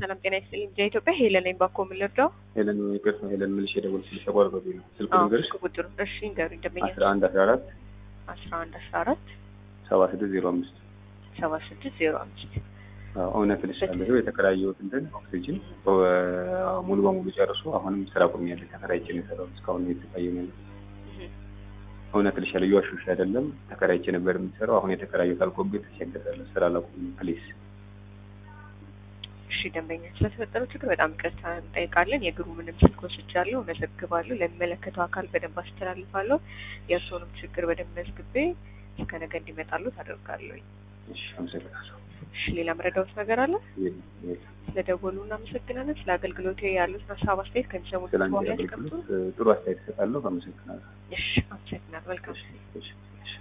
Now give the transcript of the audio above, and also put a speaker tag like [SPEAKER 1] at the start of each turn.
[SPEAKER 1] ሰላም ጤና ይስጥልኝ። ኢትዮጵያ ሄለን ነኝ። ባኮ የምንረዳው
[SPEAKER 2] ሄለን ይቅርታ፣ ሄለን ምልሽ የደወልኩልሽ ተቋርጦብኝ ነው። ስልክ
[SPEAKER 1] አዎ፣
[SPEAKER 2] ልንገርሽ
[SPEAKER 1] ስልክ ቁጥሩ እሺ፣ ንገሩኝ። ደንበኛ
[SPEAKER 2] አስራ አንድ አስራ አራት
[SPEAKER 1] አስራ አንድ አስራ አራት
[SPEAKER 2] ሰባ ስድስት ዜሮ አምስት
[SPEAKER 1] ሰባ ስድስት ዜሮ አምስት
[SPEAKER 2] እውነት ልሻለሁ። የተከራየሁት እንትን ኦክሲጅን ሙሉ በሙሉ ጨርሶ አሁንም ስራ ቆሚያለሁ። ተከራይቼ ነው የሰራሁት እስካሁን የተሰቃየሁ ነው ያለሁት። እውነት ልሻለሁ። እየዋሸሁሽ አይደለም። ተከራይቼ ነበር የምሰራው። አሁን የተከራየሁት አልቆብኝ ተቸግሬያለሁ። ስራ ላቁም ፕሊዝ።
[SPEAKER 1] እሺ ደንበኛ ስለተፈጠረው ችግር በጣም ይቅርታ እንጠይቃለን። የግሩ ምንም ስልክ ወስጃለሁ፣ መዘግባለሁ፣ ለሚመለከተው አካል በደንብ አስተላልፋለሁ። የእርስዎንም ችግር በደንብ መዝግቤ እስከ ነገ እንዲመጣሉ ታደርጋለሁ።
[SPEAKER 2] እሺ፣ አመሰግናለሁ።
[SPEAKER 1] እሺ ሌላ መረዳዎት ነገር አለ?
[SPEAKER 2] የለም፣ የለም።
[SPEAKER 1] ስለደወሉ እናመሰግናለን። ስለ አገልግሎት ያሉትን ሀሳብ አስተያየት ከሚሰሙት
[SPEAKER 2] ስለ አንቺ
[SPEAKER 1] በኋላ ያስቀምጡ።
[SPEAKER 2] አገልግሎት ጥሩ አስተያየት እሰጣለሁ። አመሰግናለሁ።
[SPEAKER 1] እሺ አመሰግናለሁ። መልካም
[SPEAKER 2] እሺ፣ እሺ።